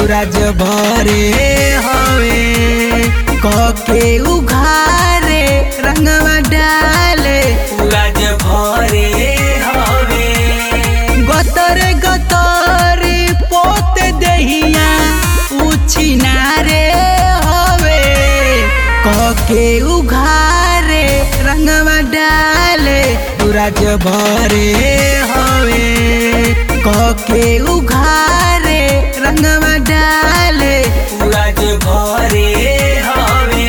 राज भरे हवे कके उघारे रंगवा डाले राज भरे हवे गतरे गतरे पोते दहिया उछिनारे हवे कके उघारे रंगवा डाले राज भरे हवे कके उघारे रंगवा डाले राज भरे हवे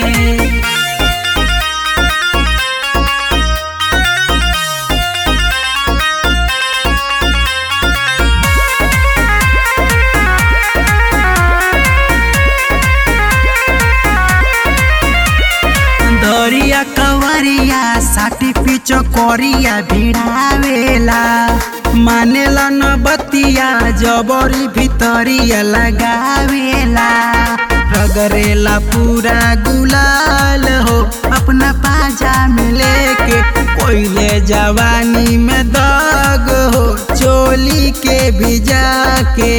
दरिया कवरिया साटी पिच करिया भिड़ावेला मानेला न बतिया जबरी भितरिया लगावेला रगरेला पूरा गुलाल हो अपना पाजा में लेके कोयले जवानी में दाग हो चोली के भिजा के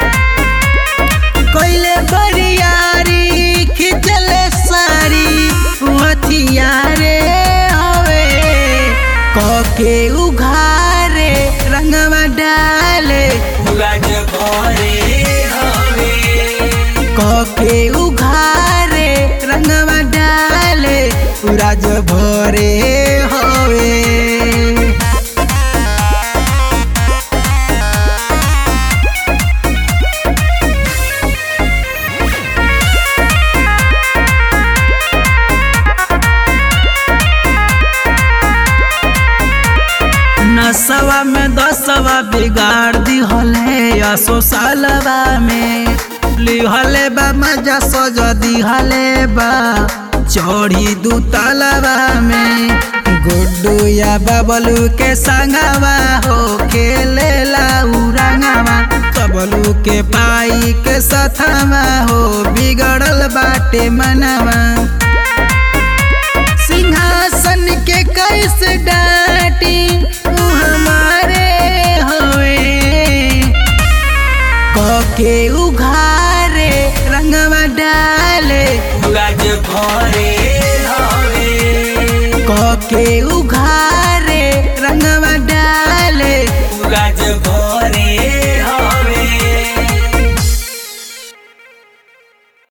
कोयले बरियारी खिचले सारी हथियारे हवे कके उघारे रंगवा डाले राज भरे हवे कके उघारे रंगवा डाले राज भरे हवे नसवा में दसवा बिगाड़ दिहले असो सालवा में लिहले बा मजा सज दिहले बा चढ़ी दू तलवा में गुड्डू या बबलू के संगवा हो खेले उरंगवा कबलू के पाई के सथवा हो बिगड़ल बाटे मनवा सिंहासन के कैसे डाटी तू हमारे हवे कके उघारे रंगवा डाले राज भरे हवे कके उघारे